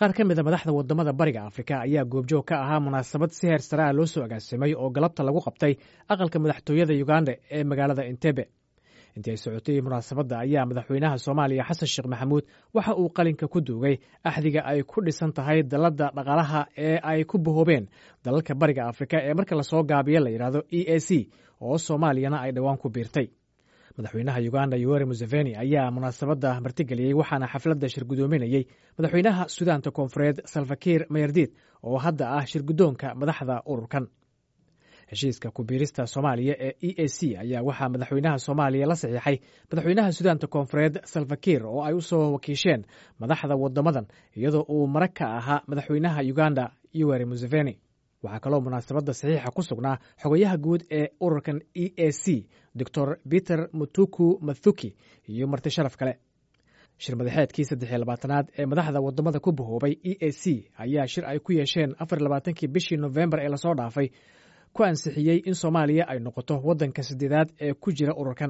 qaar ka mid a madaxda wadamada bariga afrika ayaa goobjoog ka ahaa munaasabad si heer sare ah loo soo agaasimay oo galabta lagu qabtay aqalka madaxtooyada uganda ee magaalada entebe intii ay socotay munaasabadda ayaa madaxweynaha soomaaliya xasan sheekh maxamuud waxa uu qalinka ku duugay axdiga ay ku dhisan tahay dalladda dhaqaalaha ee ay ku bahoobeen dalalka bariga afrika ee marka lasoo gaabiyo la yidhaahdo e a c oo soomaaliyana ay dhowaan ku biirtay madaxweynaha uganda yoweri museveni ayaa munaasabadda martigeliyey waxaana xafladda shirgudoominayey madaxweynaha sudaanta koonfureed salfakiir mayardid oo hadda ah shirgudoonka madaxda ururkan heshiiska kubiirista soomaaliya ee e a c ayaa waxaa madaxweynaha soomaaliya la saxiixay madaxweynaha sudaanta koonfureed salfakiir oo ay u soo wakiisheen madaxda wadamadan iyadoo uu marag ka ahaa madaxweynaha uganda yoweri museveni waxaa kaloo munaasabadda saxiixa ku sugnaa xogayaha guud ee ururkan e a c doctor peter mutuku mathuki iyo marti sharaf kale shir madaxeedkii saddexiy labaatanaad ee madaxda wadamada ku bahoobay e a c ayaa shir ay ku yeesheen afar labaatankii bishii nofembar ee lasoo dhaafay ku ansixiyey in soomaaliya ay noqoto waddanka saddeedaad ee ku jira ururkan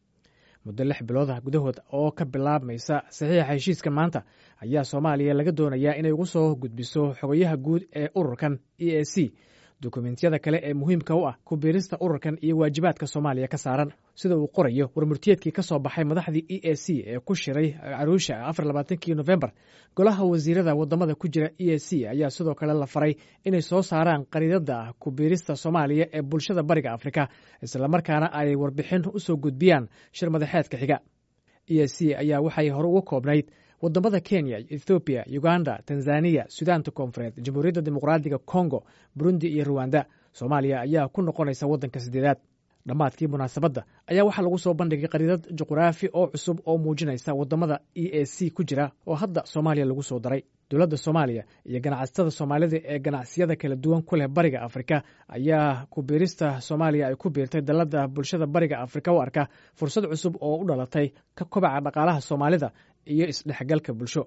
muddo lix biloodah gudahood oo ka bilaabmaysa saxiixa heshiiska maanta ayaa soomaaliya laga doonayaa inay ugu soo gudbiso xogayaha guud ee ururkan e a c dukumentiyada kale ee muhiimka u ah kubiirista ururkan iyo waajibaadka soomaaliya ka saaran sida uu qorayo warmurtiyeedkii ka soo baxay madaxdii e a c ee ku shiray caruusha afar labaatankii nofembar golaha wasiirada wadamada ku jira e a c ayaa sidoo kale la faray inay soo saaraan qariidada kubiirista soomaaliya ee bulshada bariga afrika islamarkaana ay warbixin usoo gudbiyaan shir madaxeedka xiga e a c ayaa waxay hore uga koobnayd wadamada kenya ethoobiya uganda tanzaniya sudaanta koonfureed jamhuuriyadda dimuqraadiga kongo burundi iyo ruwanda soomaaliya ayaa ku noqonaysa waddanka saddeedaad dhammaadkii munaasabadda ayaa waxaa lagu soo bandhigay qariidad juqraafi oo cusub oo muujinaysa wadamada e a c ku jira oo hadda soomaaliya lagu soo daray dowladda soomaaliya iyo ganacsatada soomaalida ee ganacsiyada kala duwan ku leh bariga afrika ayaa kubiirista soomaaliya ay ku biirtay dalladda bulshada bariga afrika u arka fursad cusub oo u dhalatay ka kobaca dhaqaalaha soomaalida iyo isdhexgalka bulsho